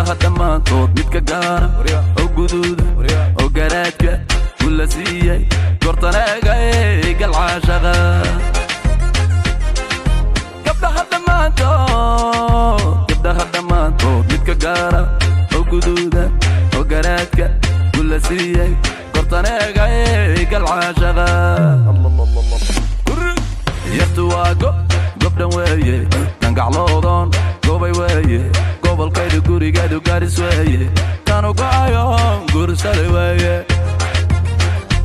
gabdhaha dhammaantood midka gaara oo guduuda oo garaadka gula siiyey gortaneegay galcaashaqa gabdhaha dhammaantood gabdhaha dhammaantood midka gaara oo guduuda oo garaadka gula siiyey gortaneegay galcaashaqa yartu waa go gobdhan weeye dangacloodon gobay weeye gobolkayda gurigeedu garis weeye kanu go'ayo gursada weeye